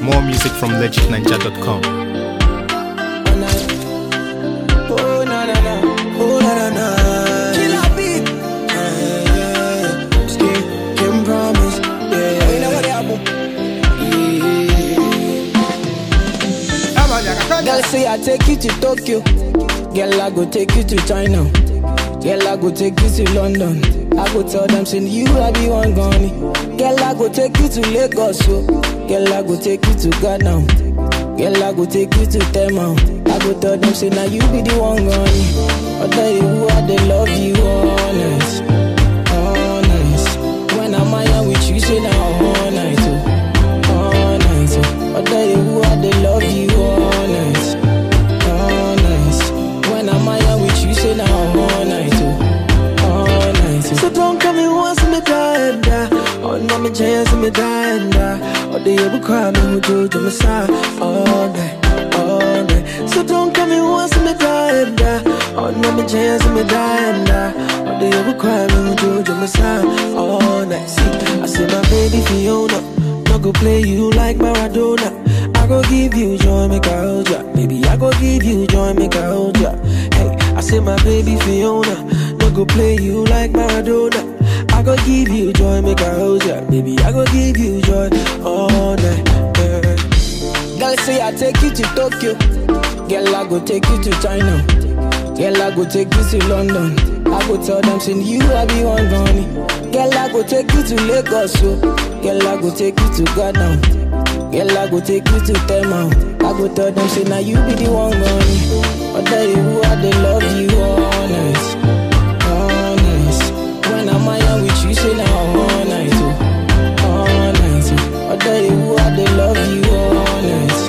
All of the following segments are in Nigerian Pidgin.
More music from legitninja.com. Oh na na na, oh na na na. Killer beat. Yeah, yeah. Skin, can promise. Yeah, you know what happen. Girl say I take you to Tokyo. Girl I go take you to China. Girl I go take you to London. I go tell them say you I be one gone. Girl I go take you to Lagos. So. Girl I go take you to Ghana. Girl, I go take you to Tema. I go tell them, say, now you be the one gone. I tell you who I they love you, honest. Honest. When I'm out with you, say, now all night, oh. All night, oh. I tell you who I they love you, honest. Honest. When I'm out with you, say, now all night, oh. All night, oh. So don't come in once me die and die. Oh, no, me chance me die and die. Oh, they ever cry me who do to me side all night, all night. So don't come in once me die and die. Oh, no, me chance me die and die. Oh, they ever cry me who do to me side all night. See, I say my baby Fiona, no go play you like Maradona. I go give you joy, make I hold ya. Baby, I go give you joy, make I hold ya. Hey, I say my baby Fiona, no go play you like Maradona. I go give you joy, make I hold ya. Baby, I go give you joy all night. Yeah. Girl, say I take you to Tokyo. Girl, I go take you to China. Girl, I go take you to London. I go tell them, say you I be one gone. Girl, I go take you to Lagos. So. Girl, I go take you to Ghana. Girl, I go take you to Tema. I go tell them, say now you be the one gone. I tell you who I they love you, honest. Honest. When I'm out with you, say now all night, oh. All night, oh. I tell you who I they love you, honest.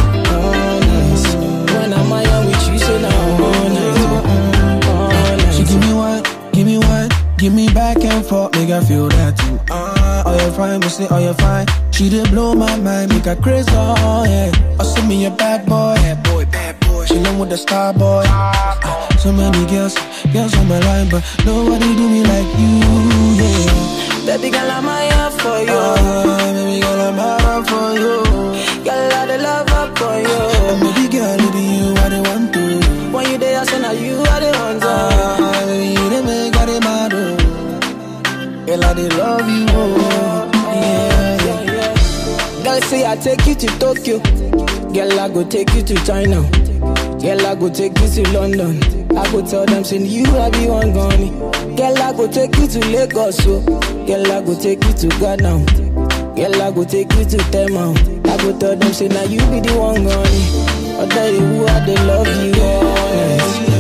Honest. When I'm out with you, say now all night, oh. All night, She give me one, give me one, give me back and forth, make I feel that too. Ah, oh you fine, me say oh you fine. She did blow my mind, make her crazy, oh yeah. Oh send me a bad boy, bad boy, bad boy. She love with the star boy. Ah, so many girls, girls on my line, but nobody do me like you, yeah. Baby girl, I'm here for you. Ah, baby girl, I'm out for you. Girl, I the love up for you. And baby girl, it be you I the want to. When you there, I say now you are the one. to. Ah, baby, you the make I the mad, oh. Girl, I the love you, oh. Yeah, yeah. Girl, say I take you to Tokyo. Girl, I go take you to China. Girl, I go take you to London. I go tell them, say you I be one gone. Girl, I go take you to Lagos. So. Girl, I go take you to Ghana. Girl, I go take you to Tema. I go tell them, say now you be the one gone. I tell you who I they love you, honest.